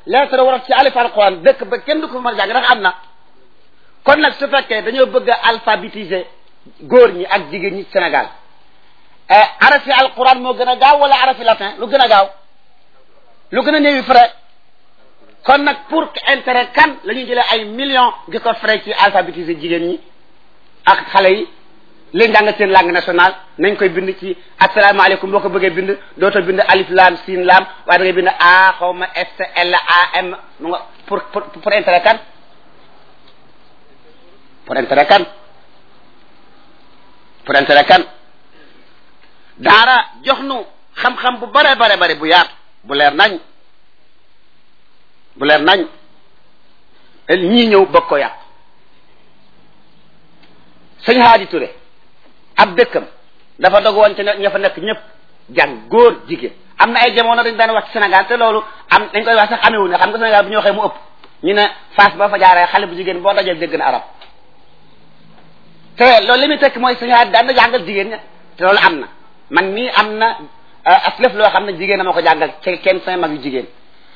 lettre waraf ci alif alquran dëkk ba kenn du ko fa mën a jàng ndax am na kon nag su fekkee dañoo bëgg a alphabétiser góor ñi ak jigéen ñi Sénégal arafi alquran moo gën a gaaw wala arafi latin lu gën a gaaw lu gën a néewi frais kon nag pour intérêt kan la ñuy jëlee ay millions di ko frais ci alphabétiser jigéen ñi ak xale yi leen jàng seen langue nationale nañ koy bind ci asalaamaaleykum boo ko bëggee bind dootoo bind alif lam sin lam waaye da ngay bind a xaw ma s l a m mu nga pour pour pour intérêt kan pour intérêt kan pour intérêt kan daara jox nu xam-xam bu bare bare bare bu yaatu bu leer nañ bu leer nañ ñii ñëw bëgg ko yàq sëñ Haadi Touré ab dëkkam dafa dog woon ci ña fa nekk ñëpp jàng góor jigéen am na ay jamono dañ daan wax ci Sénégal te loolu am dañ koy wax sax amewu ne xam nga Sénégal bu ñu waxee mu ëpp ñu ne Fass ba fa jaaree xale bu jigéen boo dajee dégg na arab te loolu li muy tekk mooy sëñ Haadi daan na jàngal jigéen ña te loolu am na man mii am na aslëf loo xam ne jigéen na ma ko jàngal ci kenn sama mag yu jigéen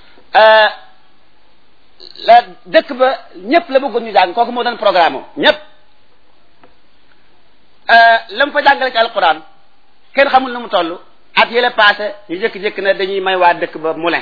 la dëkk ba ñëpp la bëggoon ñu jàng kooku moo doon programme ñëpp la mu fa jàngale ci alquran kenn xamul nu mu toll at yële passé ñu jékki-jékki ne dañuy may waa dëkk ba moulin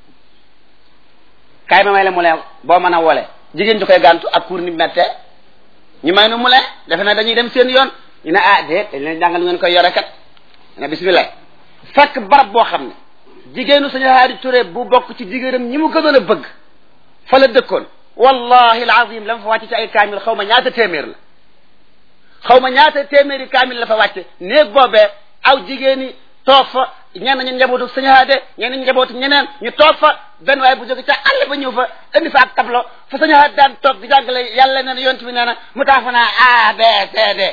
kaay ma may la moulin boo mën a wole jigéen ju koy gàntu ak kuur ni mette ñu may nu moulin defe na dañuy dem seen yoon ñu ne ah déet dañ leen jàngal ngeen koy yore kat ne bismillah fekk barab boo xam ne jigéenu sañu Haadi Touré bu bokk ci jigéenam ñi mu gënoon a bëgg fa la dëkkoon wallahi alazim la ma fa wàcce ci ay kaamil xaw ma ñaata téeméer la xaw ma ñaata téeméeri kaamil la fa wàcce néeg boobee aw jigéen ñi toog fa ñenn ñu njabootu sañu Haadi ñenn ñu njabootu ñeneen ñu toog fa benn waaye bu jóge ca àll ba ñëw fa indi fa ak tableau fa sañu Haadi daan toog di jàngale yàlla nee na yonent bi nee na mu tax fa naa A B C D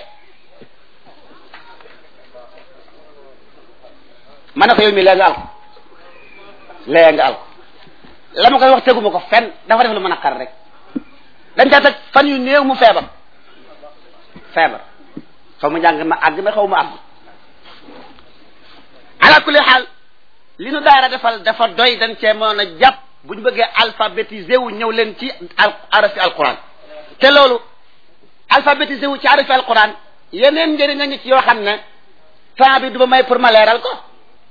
ma ne ko yow mi lee nga al ko lee nga al ko la ma koy wax teguma ko fenn dafa def lu mën a xar rek dañ caa teg fan yu néew mu feebar feebar xaw ma jàng ma àgg na xaw ma àgg ala kulli xaal li nu daara defal dafa doy dañ cee mën a jàpp bu ñu bëggee alphabétisé wu ñëw leen ci al arafi alquran te loolu alphabétisé wu ci arafi alquran yeneen njëriñ a ngi ci yoo xam ne temps bi du ma may pour ma leeral ko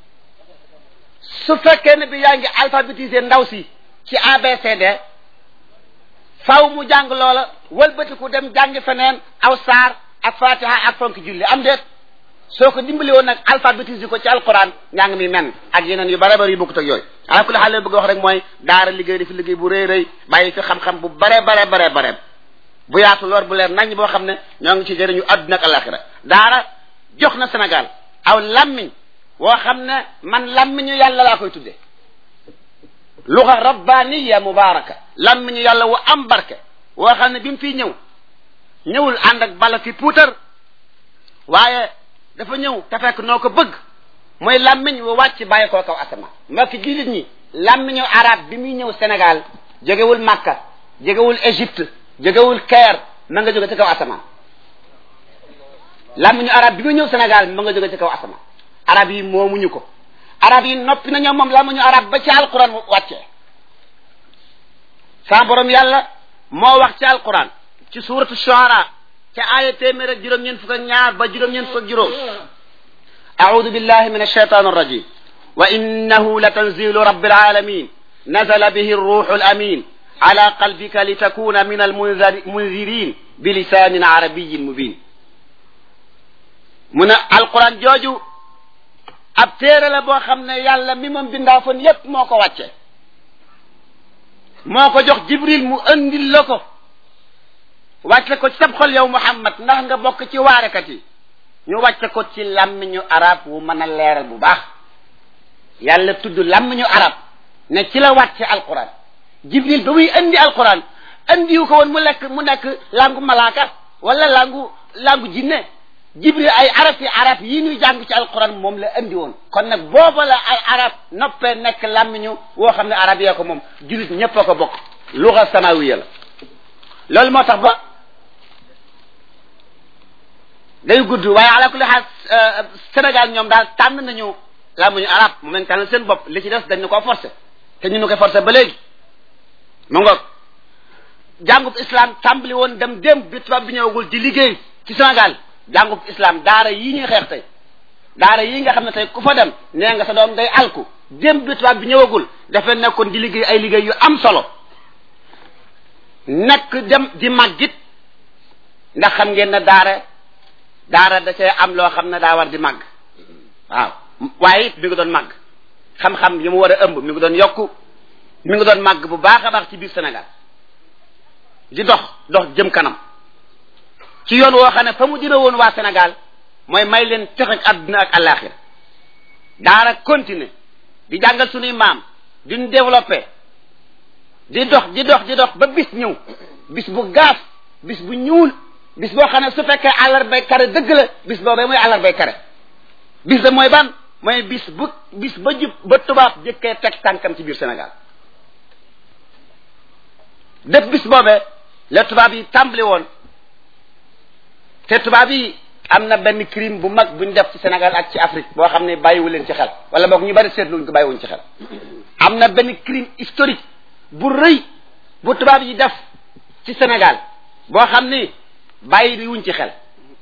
su fekkee ne bi yaa ngi alphabétisé ndaw si ci ABCD faw mu jàng loola wëlbatiku dem jàngi feneen aw saar ak fatiha ak fonk julli am déet soo ko dimbali woon nag alphabétisé ko ci alquran njàng mi men ak yeneen yu bare bare yu bokkut ak yooyu ala kulli xaal bëgg wax rek mooy daara liggéey dafi liggéey bu rëy rëy bàyyi fi xam-xam bu bare bare bare bare bu yaatu loor bu leer nañ boo xam ne ñoo ngi ci jëriñu àdduna ak alaxira daara jox na Sénégal aw lammiñ woo xam ne man lammiñu yàlla laa koy tudde luga rabbaniya mubaraka lammiñu yàlla wu am barke woo xam ne bi mu fiy ñëw ñëwul ànd ak bala ki puutar waaye dafa ñëw te fekk noo ko bëgg mooy lammiñ wu wàcc bàyyi koo kaw asamaan mbokki jullit ñi lammiñu arab bi muy ñëw Sénégal jógewul Makka jógewul Égypte jógewul Caire ma nga jóge ci kaw asamaan lammiñu arab bi muy ñëw Sénégal ma nga jóge ci kaw asamaan arab yi moomuñu ko arab yi noppi nañoo moom lammiñu arab ba ci alquran wàccee sa borom yàlla moo wax ci alquran ci suratu shuara ca aaya téeméer ak juróom-ñeent fukk ak ñaar ba juróom-ñeent fukk ak juróom أعوذ بالله من الشيطان الرجيم وإنه لتنزيل رب العالمين نزل به الروح الأمين على قلبك لتكون من المنذرين بلسان عربي مبين من القرآن جوجو ab téere la boo xam ne yàlla mi moom bindaa fon yépp moo ko wàcce moo ko jox jibril mu andil la ko wàcce ko ci sab xol yow muhammad ndax nga bokk ci waarekat yi ñu wàcce ko ci làmmiñu arab wu mën a leeral bu baax yàlla tudd làmmiñu arab ne ci la wàcce alquran jibril ba muy andi alquran andiwu ko woon mu lekk mu nekk langu malaaka wala langu langu jinne jibril ay arab yi arab yi ñuy jàng ci alquran moom la andi woon kon nag booba la ay arab noppee nekk làmmiñu woo xam ne arab yee ko moom julit ñëpp a ko bokk luga samawiya la loolu moo tax ba day gudd waaye ala kulli xaal Sénégal ñoom daal tànn nañu làmmiñu arab moom lañ tànn seen bopp li ci des dañ ñu koo forcé te ñu nu koy forcé ba léegi mu ngoog jàngub islam tàmbali woon dem dem bi tubaab bi ñëwagul di liggéey ci Sénégal jàngub islam daara yii ñuy xeex tey daara yii nga xam ne tey ku fa dem nee nga sa doom day alku dem bi tubaab bi ñëwagul dafa nekkoon di liggéey ay liggéey yu am solo nekk dem di màggit ndax xam ngeen ne daara daara da cee am loo xam ne daa war di màgg waaw waaye it mi ngi doon màgg xam-xam yi mu war a ëmb mi ngi doon yokku mi ngi doon màgg bu baax a baax ci biir Sénégal di dox dox jëm kanam ci yoon woo xam ne fa mu jëme woon waa Sénégal mooy may leen tex ak àdduna ak àllaaxira daara continuer di jàngal suñuy maam di ñu développé di dox di dox di dox ba bis ñëw bis bu gaaf bis bu ñuul bis boo xam ne su fekkee àllarbay kare dëgg la bis boobee mooy àllarbay kare bis da mooy ban mooy bis bu bis ba jub ba tubaab jëkkee teg tànkam ci biir Sénégal def bis boobee la tubaab yi tàmbali woon te tubaab yi am na benn crime bu mag bu ñu def ci Sénégal ak ci Afrique boo xam ne bàyyiwu leen ci xel wala boog ñu bari seetluñ ko bàyyiwuñ ci xel am na benn crime historique bu rëy bu tubaab yi def ci Sénégal boo xam ni bàyyi wuñ ci xel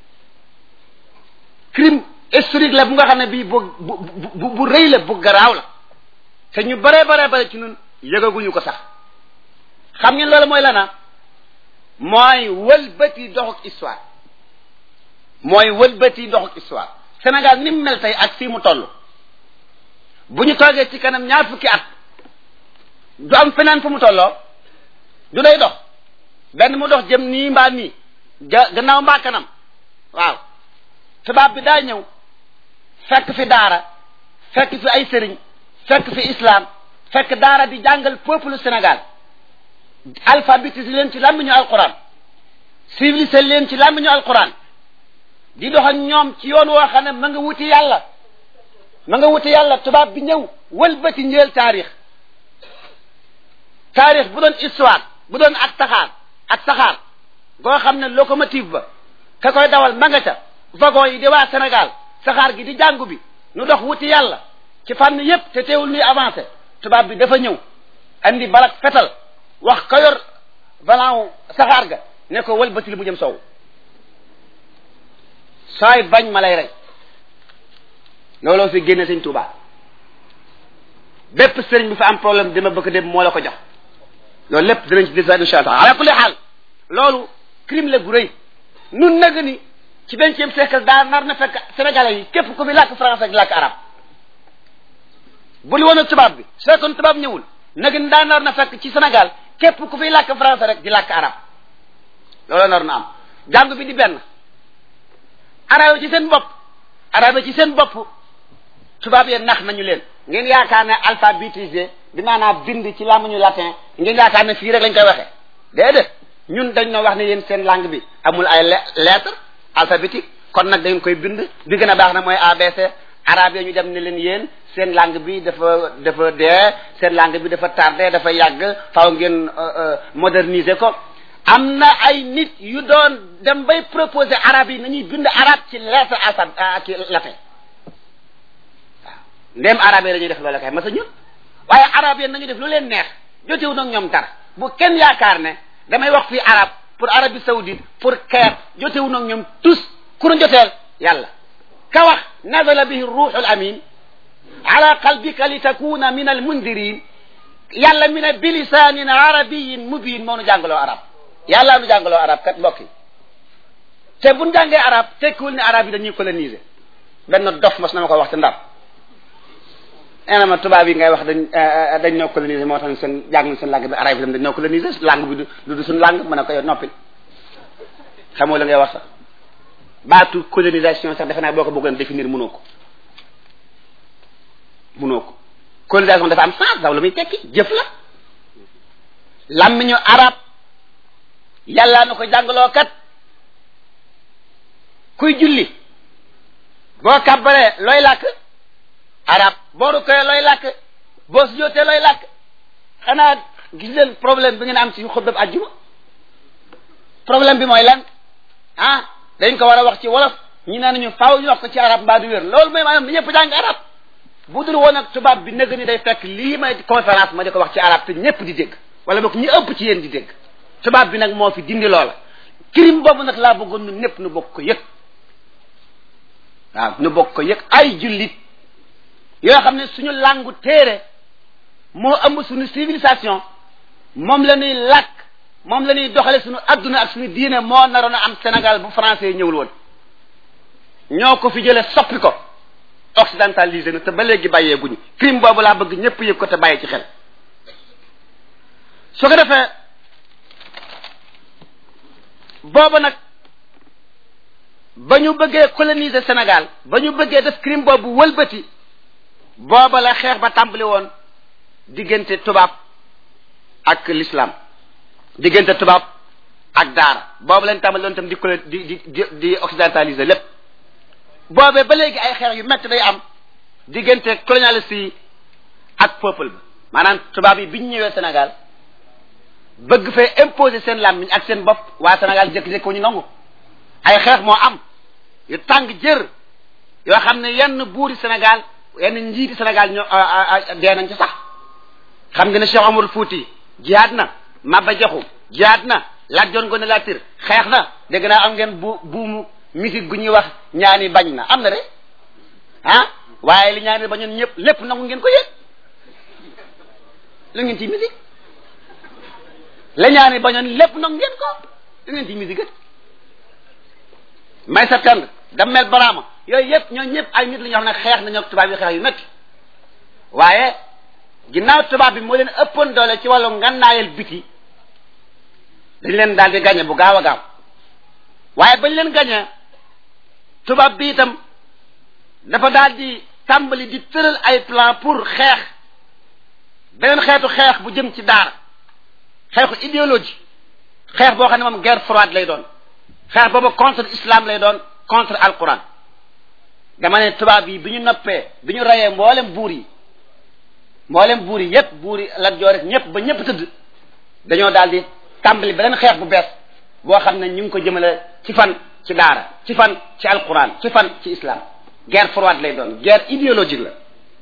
crime historique la bu nga xam ne bii bu bu bu rëy la bu garaaw la te ñu bare bare bare ci ñun yëgaguñu ko sax xam ngeen loolu mooy lana mooy wëlbati doxuk histoire mooy wëlbati doxuk histoire Sénégal ni mu mel tey ak fii mu toll bu ñu toogee ci kanam ñaar fukki at du am feneen fu mu tolloo du day dox benn mu dox jëm nii mbaa nii ga gannaaw mbaa kanam waaw tubaab bi daa ñëw fekk fi daara fekk fi ay sëriñ fekk fi islam fekk daara di jàngal peuple Sénégal alphabétiser leen ci làmmiñu alquran civiliser leen ci làmmiñu alquran di dox ak ñoom ci yoon woo xam ne ma nga wuti yàlla ma nga wuti yàlla tubaab bi ñëw wëlbati njël taarix taarix bu doon histoire bu doon ak taxaar ak saxaar goo xam ne locomotive ba ka koy dawal ma nga ca wagon yi di waa Sénégal saxaar gi di jàngu bi nu dox wuti yàlla ci fànn yépp te teewul nuy avancé tubaab bi dafa ñëw andi balak fetal wax ka yor valant saxaar ga ne ko wëlbati li mu jëm sow saay bañ ma lay rey looloo fi génne sëñ Tuubaa bépp sëriñ bi fa am problème dama bëgg dem moo la ko jox loolu lépp dinañ ci des insha Allah ala kulli xaal loolu crime la gu rëy nun nag ni ci vingtième siècle daa nar na fekk sénégalais yi képp ku fi làkk français ak làkk arab bu li woon ak tubaab bi su fekkoon tubaab ñëwul nag ni daa nar na fekk ci Sénégal képp ku fi làkk français rek di làkk arab loolu nar na am jàng bi di benn arab ci seen bopp arab ci seen bopp tubaab yee nax nañu leen ngeen yaakaar ne alphabétisé bi maanaam bind ci làmmiñu latin ngeen yaakaar ne fii rek lañ koy waxee déedéet ñun dañ noo wax ne yéen seen langue bi amul ay lettre alphabétique kon nag dañ koy bind bi gën a baax na mooy ABC arabe ñu dem ne leen yéen seen langue bi dafa dafa dee seen langue bi dafa tardé dafa yàgg faaw ngeen moderniser ko am na ay nit yu doon dem bay proposer arabe yi nañuy bind arabe ci lettre alpha ci latin waaw ndéem arabe yi dañuy def loolu kay ma sa ñun waaye arabe yi nañu def lu leen neex jotewu nag ñoom dara bu kenn yaakaar ne damay wax fii arabe pour Arabie Saoudite pour Caire jotewu nag ñoom tous ku nu joteel yàlla ka wax nazala bihi ruuxul amin ala qalbika li takuna min al mundirin yàlla mi ne bilisaanin arabiyin mubin moo nu jàngaloo arab yàlla nu jàngaloo arab kat mbokk yi te buñ jàngee arab tekkiwul ne arab yi dañuy coloniser benn dof mas na ma ko wax te ndar nee na ma tubaab yi ngay wax dañ dañ ñoo coloniser moo tax seen jàng seen langue bi arab yi tam dañ ñoo coloniser langue bi du du suñ langue mën a ko yow noppi xamoo la ngay wax sax baatu colonisation sax defe naa boo ko bëggoon définir mënoo ko mënoo ko colonisation dafa am sens daw la muy tekki jëf la làmmiñu arab yàllaa na ko jàngaloo kat kuy julli boo kàbbaree looy làkk arab boo rukkee looy làkk boo sujjóotee looy làkk xanaa gis leen problème bi ngeen am ci xutba bi àjjuma problème bi mooy lan ah dañ ko war a wax ci wolof ñi naan ñu faaw ñu wax ko ci arab mbaa du wér loolu mooy maanaam ñëpp jàng arab bu dul woon ak tubaab bi nëgg ni day fekk lii may conférence ma di ko wax ci arab te ñëpp di dégg wala boog ñi ëpp ci yéen di dégg tubaab bi nag moo fi dindi loola crime boobu nag laa bëggoon nu ñëpp nu bokk ko yëg waaw nu bokk ko yëg ay jullit yoo xam ne suñu làngu téere moo ëmb suñu civilisation moom la ñuy làkk moom la ñuy doxale suñu adduna ak suñu diine moo naroon a am Sénégal bu français ñëwul woon ñoo ko fi jële soppi ko occidentalisé na te ba léegi bàyyee guñu crime boobu laa bëgg ñëpp yëg ko te bàyyi ci xel su ko defee boobu nag ba ñu bëggee coloniser Sénégal ba ñu bëggee def crime boobu wëlbati booba la xeex ba tàmbali woon diggante tubaab ak l'islam diggante tubaab ak daara boobu lañ tàmbali woon tam di di di di occidentaliser lépp boobee ba léegi ay xeex yu métti day am diggante colonialiste yi ak peuple ba maanaam tubaab yi bi ñu ñëwee Sénégal bëgg fee imposer seen làmmiñ ak seen bopp waa Sénégal jékki-jékki ko ñu nangu ay xeex moo am yu tàng jër yoo xam ne yenn buuri Sénégal yenn njiiti Sénégal ñoo dee nañ ci sax xam nga ne Cheikh Omar Fouti jihaad na Maba Jaxu jihaad na Lat Joor Ngoone Latiir xeex na dégg naa am ngeen bu buumu musique gu ñuy wax ñaani bañ na am na de ah waaye li ñaani bañoon ñëpp lépp nangu ngeen ko yëg lu ngeen ci musique la ñaani bañoon lépp nangu ngeen ko lu ngeen ci musique it may septembre dammel baraama yooyu yëpp ñoo ñëpp ay nit la ñoo xam ne xeex nañoo tubaab yi xeex yu métti waaye ginnaaw tubaab bi moo leen ëppoon doole ci wàllu ngannaayal biti dañ leen daal di gañe bu gaaw a gaaw waaye bañ leen gañe tubaab bi itam dafa daal di tàmbali di tëral ay plan pour xeex beneen xeetu xeex bu jëm ci daara xeexu idéologie xeex boo xam ne moom guerre froide lay doon xeex boobu contre islam lay doon contre alquran dama ne tubaab yi bi ñu noppee bi ñu rayee mboolem buur yi mboolem buur yi yépp buur yi Lat Joor rek ñëpp ba ñëpp tëdd dañoo daal di tàmbali beneen xeex bu bees boo xam ne ñu ngi ko jëmale ci fan ci daara ci fan ci alquran ci fan ci islam guerre froide lay doon guerre idéologique la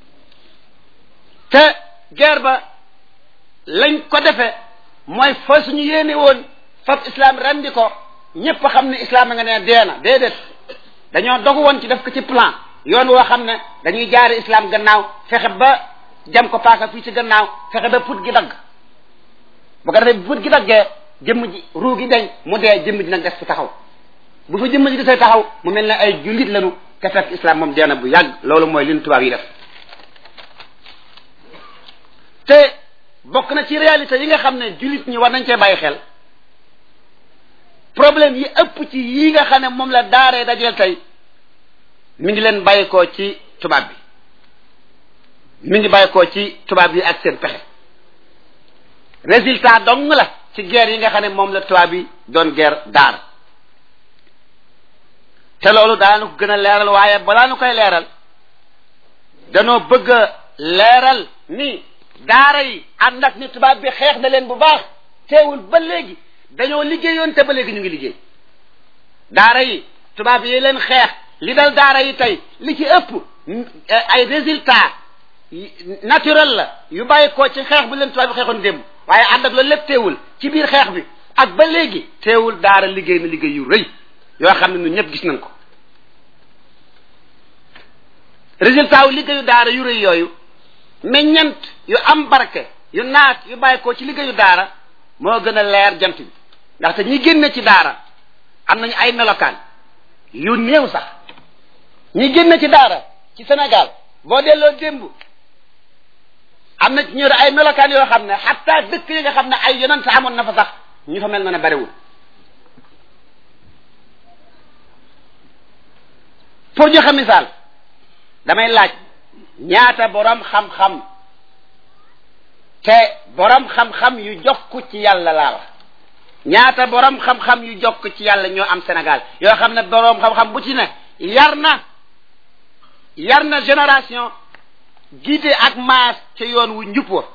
te guerre ba lañ ko defee mooy fa suñu yéene woon fab islam rendi ko ñëpp xam ne islam a nga ne dee na déedéet dañoo dogu woon ci def ko ci plan yoon woo xam ne dañuy jaare islam gannaaw fexe ba jam ko paaka fii ci gannaaw fexe ba put gi dagg bu ko defee put gi daggee jëmm ji ruu gi deñ mu dee jëmm ji nag des fi taxaw bu fa jëmm ji desee taxaw mu mel ne ay jullit lañu te fekk islam moom dee na bu yàgg loolu mooy li ñu tubaab yi def te bokk na ci réalité yi nga xam ne jullit ñi war nañ cee bàyyi xel problème yi ëpp ci yi nga xam ne moom la daaree dajeel tey mi ngi leen bàyyi ko ci tubaab bi mi ngi bàyyi ko ci tubaab yi ak seen pexe résultat dong la ci guerre yi nga xam ne moom la tubaab bi doon guerre daar te loolu daanu ko gën a leeral waaye balaa nu koy leeral danoo bëgg a leeral ni daara yi ànd ak ni tubaab bi xeex na leen bu baax teewul ba léegi dañoo liggéeyoon te ba léegi ñu ngi liggéey daara yi tubaab yi leen xeex li dal daara yi tey li ci ëpp ay résultat naturel la yu bàyyi ko ci xeex bu leen tubaab bi xeexoon démb waaye ànd ak loolu lépp teewul ci biir xeex bi ak ba léegi teewul daara liggéey na liggéey yu rëy yoo xam ne ñun ñëpp gis nañ ko résultat wu liggéeyu daara yu rëy yooyu meññant yu am barke yu naat yu bàyyi ko ci liggéeyu daara moo gën a leer jant bi ndaxte ñi génne ci daara am nañu ay melokaan yu néew sax ñi génne ci daara ci Sénégal boo delloo démb am na ci ñëw ay melokaan yoo xam ne xataa dëkk yi nga xam ne ay yonent amoon na fa sax ñu fa mel na ne bariwul pour joxe misaal damay laaj ñaata borom xam-xam te borom xam-xam yu jokku ci yàlla laa wax ñaata borom xam-xam yu jokk ci yàlla ñoo am Sénégal yoo xam ne borom xam-xam bu ci ne yar na yar na génération guidé ak maas ca yoon wu njub wa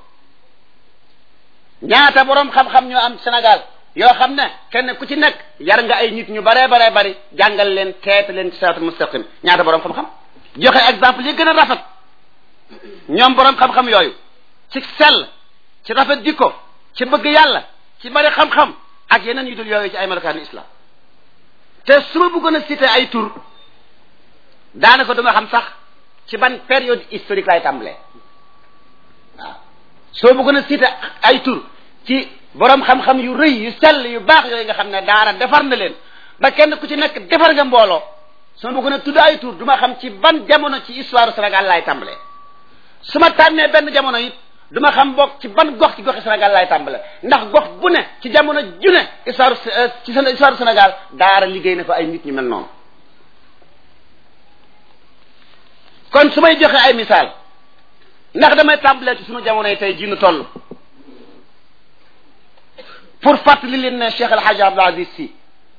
ñaata borom xam-xam ñoo am Sénégal yoo xam ne kenn ku ci nekk yar nga ay nit ñu baree baree bari jàngal leen teete leen ci siraatul mustaqim ñaata borom xam-xam joxe exemple yi gën a rafet ñoom borom xam-xam yooyu ci sell ci rafet jikko ci bëgg yàlla ci bari xam-xam ak yeneen yu dul yooyu ci ay melokaanu islam te su ma bëggoon a cité ay tur daanaka duma xam sax ci ban période historique lay tàmbalee waaw soo bëggoon a cité ay tur ci borom xam-xam yu rëy yu sell yu baax yooyu nga xam ne daara defar na leen ba kenn ku ci nekk defar nga mbooloo soo bëggoon a tudd ay tur duma xam ci ban jamono ci histoire Sénégal laay tàmbalee su ma tànnee benn jamono it duma xam bokk ci ban gox ci goxi Sénégal laay tàmbale ndax gox bu ne ci jamono ju ne histoire ci histoire Sénégal daara liggéey na fa ay nit ñu mel noonu kon su may joxe ay misaal ndax damay tàmbalee ci sunu jamono yi tey jii nu toll pour fàttali leen ne Cheikh El Hadj Abdoul Aziz Sy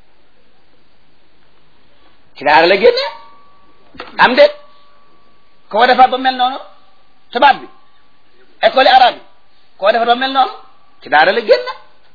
ci daara la génne am de koo defar ba mel noonu tubaab bi école arabe bi koo defar ba mel noonu ci daara la génne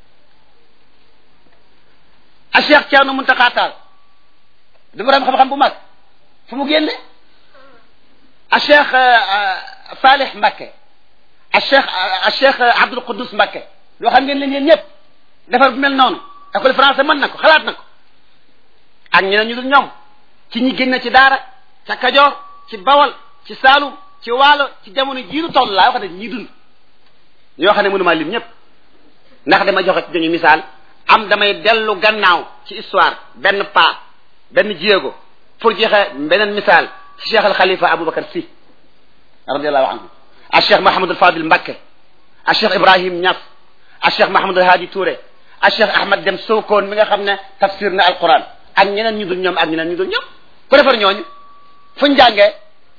a Cheikh Thierno Mountakha Tall du borom xam-xam bu mag fu mu génne a Cheikh Salih Mbacké a Cheikh a Cheikh Abdoul Quddus Mbacké loo xam ngeen leen yéen ñëpp defar bu mel noonu école français mën na ko xalaat na ko ak ñeneen ñu dul ñoom ci ñi génne ci daara ca Kajoor ci Bawol ci Saalum ci Waalo ci jamono jiiru toll laa wax ne ñii dund ñoo xam ne mënumaa lim ñëpp ndax dama joxe ci dañu misaal am damay dellu gannaaw ci histoire benn pas benn jéego pour joxe beneen misaal ci Cheikh al Khalifa Aboubacar Sy radiallahu anhu a Cheikh Mahamadul Fadil Mbacké a Cheikh Ibrahim Niass a Cheikh Mahamadul Hadi Touré a Cheikh Ahmad Dem Sokone mi nga xam ne tafsir na alquran ak ñeneen ñu dul ñoom ak ñeneen ñu dul ñoom ku defar ñooñu fuñ jàngee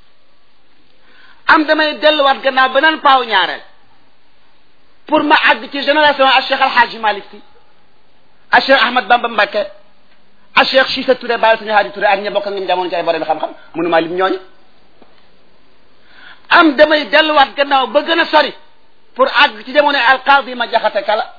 am damay delluwaat gannaaw beneen paaw ñaareel pour ma àgg ci génération a Cheikh Al Hadji Malick Sy a Cheikh Ahmad Bamba Mbacké a Cheikh Cissé Touré Baye Sëñ Hadi Touré ak ña bokk ak ñoom jamono ci ay borom xam-xam mënumaa lim ñooñu am damay delluwaat gannaaw ba gën a sori pour àgg ci jamono alqaadi ma jaxate kala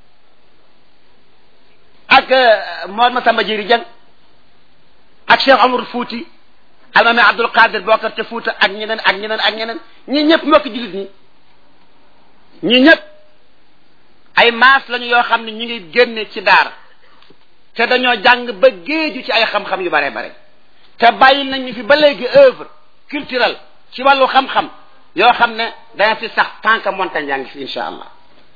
ak Mor Masamba Jiri Jeng ak Cheikh Omar Fouti almami Abdul Qadir Bokar te Fouta ak ñeneen ak ñeneen ak ñeneen ñi ñëpp mbokk jullit ñi ñi ñëpp ay maas lañu yoo xam ne ñu ngi génne ci daara te dañoo jàng ba géeju ci ay xam-xam yu bare bare te bàyyi nañ ñu fi ba léegi œuvre culturelle ci wàllu xam-xam yoo xam ne dana fi sax tant que montagne yaa ngi fi insha allah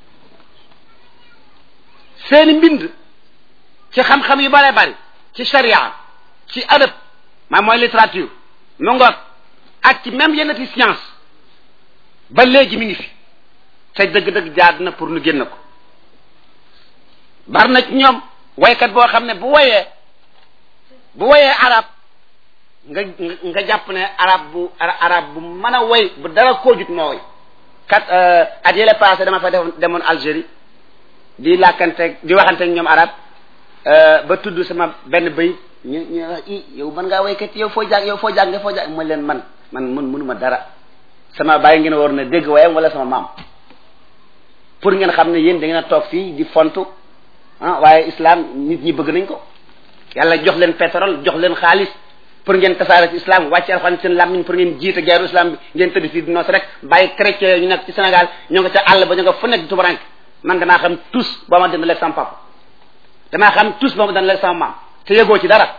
seeni mbind ci xam-xam yu bare bari ci sharia ci adab maa mooy littérature mu ngoog ak ci même yenn ci science ba léegi mi ngi fi te dëgg-dëgg jaad na pour nu génn ko bari na ci ñoom waykat boo xam ne bu woyee bu woyee arab nga nga jàpp ne arab bu arab bu mën a woy bu dara koo jut moo woy kat at yële passé dama fa def demoon Algérie di làkkante di waxante ñoom arab ba tudd sama benn bëy ñu ñu wax i yow mën ngaa waykat yow foo jàng yow foo jàng foo jàng mooy leen man man mun mënuma dara sama bàyyi ngeen war na dégg wayam wala sama maam pour ngeen xam ne yéen da ngeen a toog fii di fontu ah waaye islam nit ñi bëgg nañ ko yàlla jox leen pétrole jox leen xaalis pour ngeen tasaare ci islam wàcce alxuraan seen làmmiñ pour ngeen jiite geeru islam bi ngeen tëdd fii di noos rek bàyyi chrétien ñu nekk ci Sénégal ñoo nga ca àll ba ñu nga fu nekk di tubarank man damaa xam tous boo ma dina lekk sama papa damaa xam tous boo ma dina lekk sama maam te yëgoo ci dara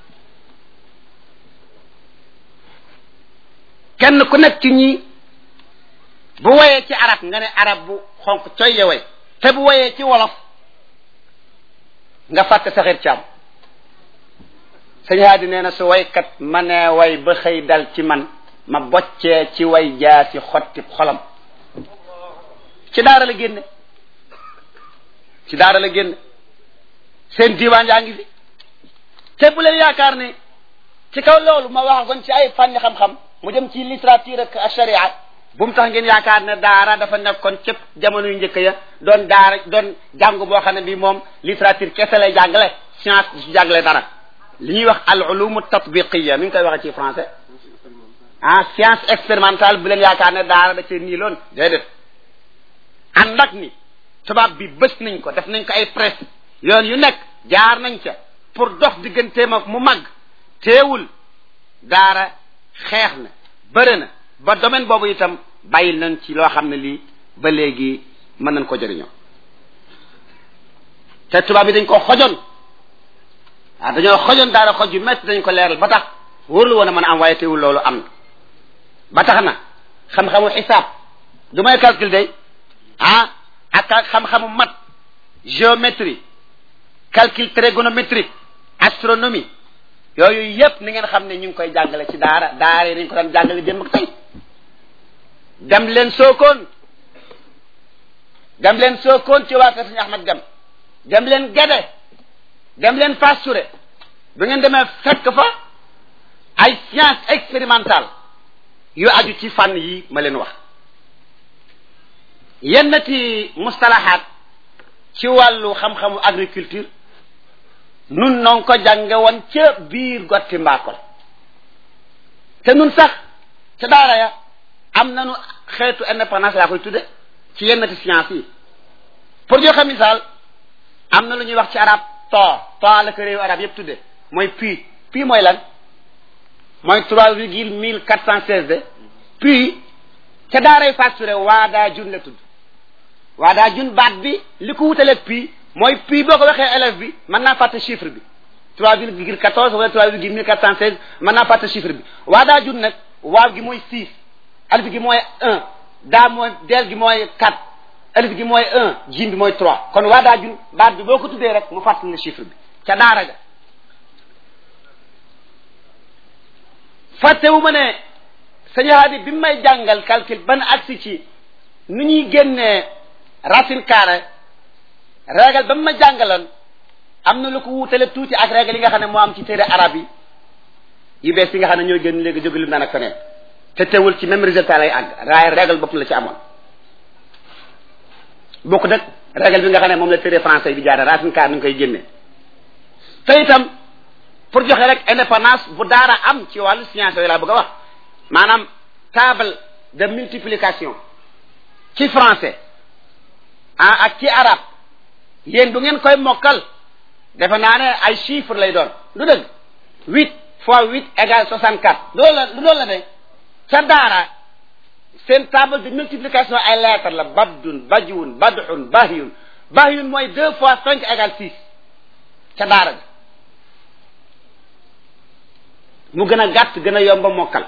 kenn ku nekk ci ñi bu woyee ci arab nga ne arab bu xonq coy ya way te bu woyee ci wolof nga fàtte saxir caam sëñ haadi nee na su waykat ma nee way ba xëy dal ci man ma boccee ci way jaa ci xotti xolam ci daara la génne ci daara la génne seen diiwaan yaa ngi fi te bu leen yaakaar ne ci kaw loolu ma wax kon ci ay fànni xam-xam mu jëm ci littérature ak sharia bu mu tax ngeen yaakaar ne daara dafa nekkoon cëpp jamono yu njëkk ya doon daara doon jàng boo xam ne bi moom littérature kese lay jàngale science du si jàngale dara li ñuy wax al ulum tatbiqiya nu ñu koy waxee ci français ah science expérimentale bu leen yaakaar ne daara da cee nii loon déedéet ànd ak ni tubaab bi bës nañ ko def nañ ko ay presse yoon yu nekk jaar nañ ca pour dox digganteem ak mu mag teewul daara xeex na bëri na ba domaine boobu itam bàyyil nañ ci loo xam ne lii ba léegi mën nañ ko jëriñoo te tubaab yi dañ ko xojoon ah dañoo xojoon daara xoj yu métti dañ ko leeral ba tax wóorlu woon a mën a am waaye teewul loolu am na ba tax na xam-xamu xisaab du may calcul day ah ak xam-xamu mat géométrie calcul trigonométrique astronomie yooyu yépp ni ngeen xam ne ñu ngi koy jàngale ci daara daara yi dañ ko daan jàngale démb ak tey dem leen sookoon dem leen sookoon ci waa kër Sëñ Ahmad Dem dem leen Gede dem leen Fass Touré bu ngeen demee fekk fa ay science expérimentale yu aju ci fànn yi ma leen wax yenn ci mustalahaat ci wàllu xam-xamu agriculture nun noo ko jànge woon ca biir gotti mbaakol te nun sax ca daara ya am nañu xeetu indépendance laa koy tudde ci yenn ci science yi pour joxe misaal am na lu ñuy wax ci arab to to la ko réewu arab yépp tudde mooy puis puis mooy lan mooy trois virgule mille quatre cent seize de puis ca daaray facturé waadaa jun la tudd waadaa jun baat bi li ko wutaleeg puis mooy puis boo ko waxee élève bi mën naa fàtte chiffre bi trois virgule quatorze wala trois virgule mille quatre cent seize mën naa fàtte chiffre bi waadaa jun nag waaw gi mooy six alif gi mooy un daa mooy del gi mooy quatre alif gi mooy un jim bi mooy trois kon waadaa jun baat bi boo ko tuddee rek mu fàttali la chiffre bi ca daara ga fàttewu ma ne sëñ Hadi bi may jàngal calcul ban agsi ci nu ñuy génnee racine carré régal ba mu ma jàngaloon am na lu ko wuutale tuuti ak régal yi nga xam ne moo am ci téere arab yi yu bees yi nga xam ne ñooy génn léegi jóge lim naan ak feneen te teewul ci même résultat lay àgg waaye régal bopp la ci amoon bokk nag régal bi nga xam ne moom la téere français bi jaare racine carré ni ñu koy génnee te itam pour joxe rek indépendance bu daara am ci wàllu science yooyu laa bëgg a wax maanaam table de multiplication ci français ah ak ci arabe yéen du ngeen koy mokkal defe naa ne ay chiffres lay doon du dëgg huit fois huit égale soixante quatre loolu la loolu la de ca daara seen table de multiplication ay lettres la babdun bajwun badxun bahyun bahyun mooy deux fois cinq égale six ca daara bi mu gën a gàtt gën a yomba mokkal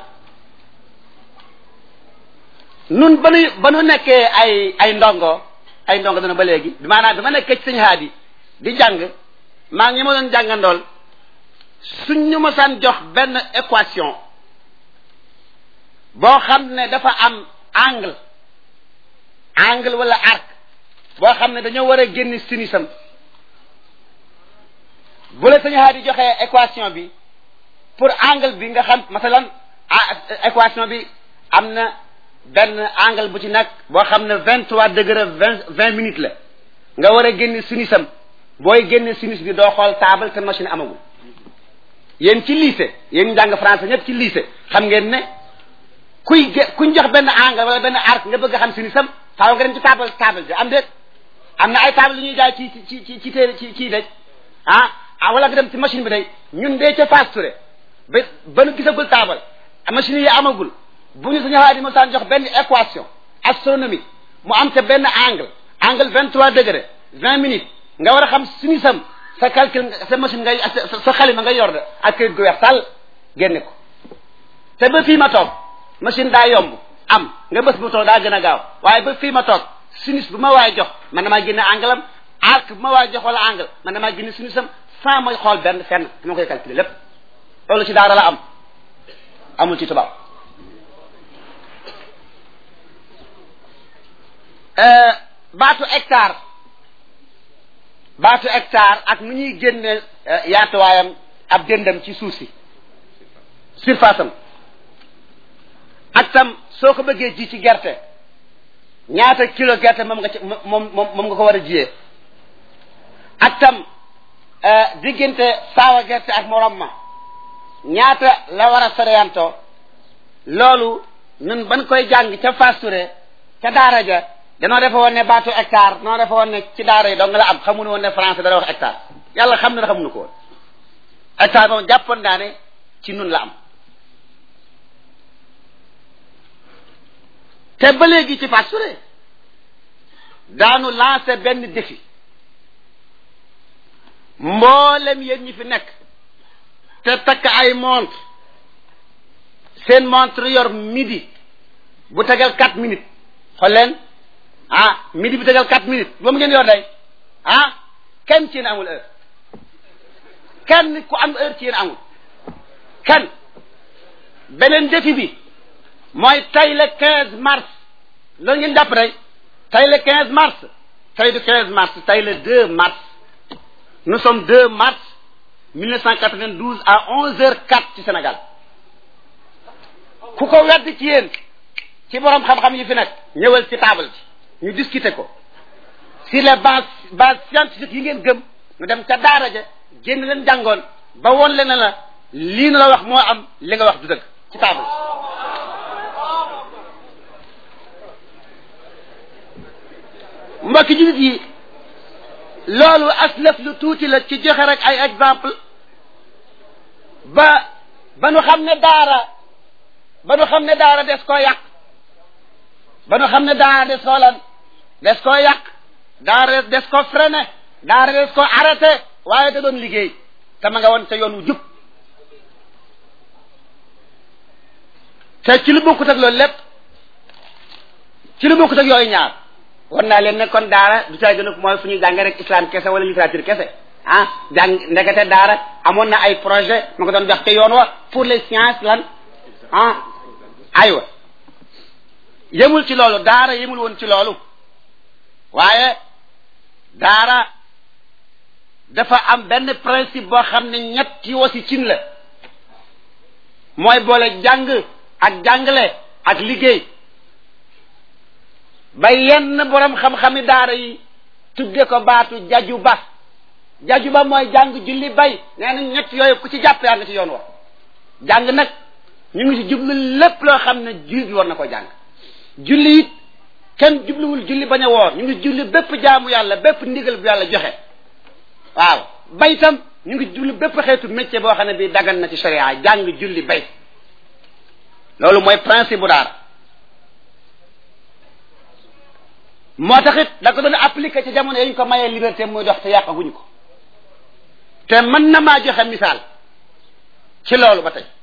nun ba nu ba nu nekkee ay ay ndongo ay ndongo dana ba léegi maanaam bi ma nekkee ci sëñ haadi di jàng maa ngi ma doon jàngandool suñ ñu ma saan jox benn équation boo xam ne dafa am angle angle wala arc boo xam ne dañoo war a génn sinisam bu la sëñ haadi joxee équation bi pour angle bi nga xam masalan équation bi am na benn angle bu ci nekk boo xam ne vingt trois degré vingt vingt minutes la nga war a génn sinisam booy génn sinis bi doo xool table te machine amagul yéen ci lycée yéen njàng français ñëpp ci lycée xam ngeen ne kuy gé kuñ jox benn angle wala benn arc nga bëgg a xam sinisam faaw nga dem ci table table bi am déet am na ay table yu ñuy jaay ci ci ci ci téere ci ci daj ah ah wala nga dem ci machine bi day ñun dee ca Fass Touré ba ba nu gisagul taabal machine yi amagul bu ñu suñu xaar di mosaan jox benn équation astronomique mu am te benn angle angle vingt trois degré vingt minutes nga war a xam suñu sam sa calcul sa machine ngay sa xalima ngay yor de ak këyit gu weex tàll génne ko te ba fii ma toog machine daa yomb am nga bës bu toog daa gën a gaaw waaye ba fii ma toog sinus bu ma waay jox man damaa génne angle am arc bu ma waay jox wala angle man damaa génne sinusam sans ma xool benn fenn dama koy calculer lépp loolu ci daara la am amul ci tubaab baatu hectare baatu hectare ak nu ñuy génne yaatuwaayam ab dëndam ci suuf si surface am ak tam soo ko bëggee ji ci gerte ñaata kilo gerte moom nga ci moom moom nga ko war a jiyee ak tam diggante saawa gerte ak morom ma ñaata la war a soreyantoo loolu ñun ban koy jàng ca Fass Touré ca daara ja danoo defe woon ne baatu hectare danoo defe woon ne ci daara yi dong la am xamuñu woon ne français dara wax hectare yàlla xam na ne xamuñu ko woon hectare moom jàppoon naa ne ci nun la am te ba léegi ci Fass Touré daanu lancé benn défi mboolem yéen ñi fi nekk te takk ay montre seen montre yor midi bu tegal quatre minutes xool leen ah midi bu tegal quatre minutes moom ngeen yor day ah kenn ci yéen amul heure kenn ku am heure ci yéen amul kenn beneen défi bi mooy tey le quinze mars loolu ngeen jàpp day tey le quinze mars tey du quinze mars tey le deux mars nous sommes 2 mars 1992 à 11h04 ci Sénégal ku ko wedd ci yéen ci borom xam-xam yi fi nekk ñëwal ci table ci ñu discuter ko sur les bases bases scientifiques yi ngeen gëm ñu dem ca daara ja génn leen jàngoon ba woon leen ne la lii na la wax moo am li nga wax du dëgg ci table mbokki jullit yi loolu aslëf lu tuuti la ci joxe rek ay exemple ba ba nu xam ne daara ba nu xam ne daara des koo yàq ba nu xam ne daara des koo lan des koo yàq daara des ko freiné daara des ko arrêté waaye da doon liggéey te ma nga woon ca yoon wu jub te ci lu bokkut ak loolu lépp ci lu bokkut ak yooyu ñaar war naa leen ne kon daara du caa gën a mooy fu ñuy jàngee rek islam kese wala littérature kese ah jàng ndekete daara amoon na ay projet ma ko doon jox te yoon wa pour les sciences lan ah aywa yemul ci loolu daara yemul woon ci loolu waaye daara dafa am benn principe boo xam ne ñetti wasi cin la mooy boole jàng ak jàngale ak liggéey ba yenn borom xam-xami daara yi tudde ko baatu jaju ba jaju ba mooy jàng julli bay nee na ñett yooyu ku ci jàpp yaa nga ci yoon wa jàng nag ñu ngi ci jublu lépp loo xam ne jullit bi war na ko jàng julli it kenn jubluwul julli bañ a woor ñu ngi julli bépp jaamu yàlla bépp ndigal bu yàlla joxe waaw bay tam ñu ngi jublu bépp xeetu métier boo xam ne bii dagan na ci sharia jàng julli bay loolu mooy principe bu daara moo taxit da ko doon appliqué ci jamono yi ñu ko mayee liberté muy dox te yàqaguñ ko te mën na maa joxe misaal ci loolu ba tey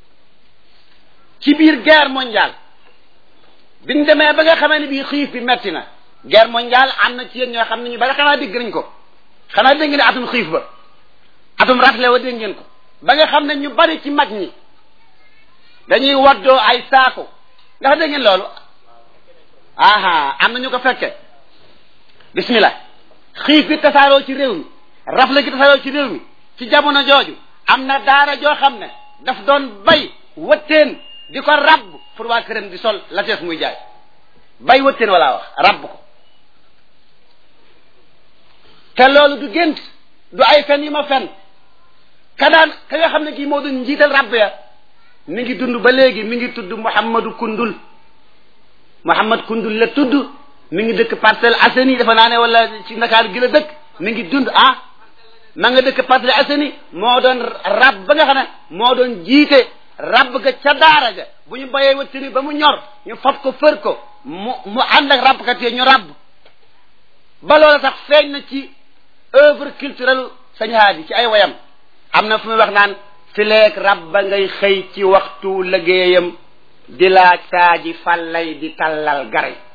ci biir guerre mondiale biñ demee ba nga xamee ne bii xiif bi metti na guerre mondiale am na ci yéen ñoo xam ne ñu bari xanaa dégg nañ ko xanaa dégg ngeen atum xiif ba atum rafle wa dégg ngeen ko ba nga xam ne ñu bari ci mag ñi dañuy waddoo ay saako ndax dégg ngeen loolu aha am na ñu ko fekke bismillah xiif bi tasaaroo ci réew mi rafle gi tasaaroo ci réew mi ci jamono jooju am na daara joo xam ne daf doon bay wëtteen di ko rabb pour waa këram di sol la tees muy jaay bay wëtteen wala wax rabb ko te loolu du gént du ay fen yi ma fen ka daan ka nga xam ne kii moo doon njiital rabb ya mi ngi dund ba léegi mi ngi tudd Muhammadu Kundul Muhammad Kundul la tudd mi ngi dëkk Parcelles Assainies dafa naa ne wala ci Ndakaar gi la dëkk mi ngi dund ah ma nga dëkk Parcelles Assainies moo doon rab ba nga xam ne moo doon jiite rab ga ca daara ga bu ñu bayee wëttini ba mu ñor ñu fab ko fër ko mu mu ànd ak rabkat yi ñu rab ba loola sax feeñ na ci œuvre culturelle sañ haadi ci ay wayam am na fu muy wax naan fileeg rab ba ngay xëy ci waxtu liggéeyam di laaj saaji fàllay di tallal garay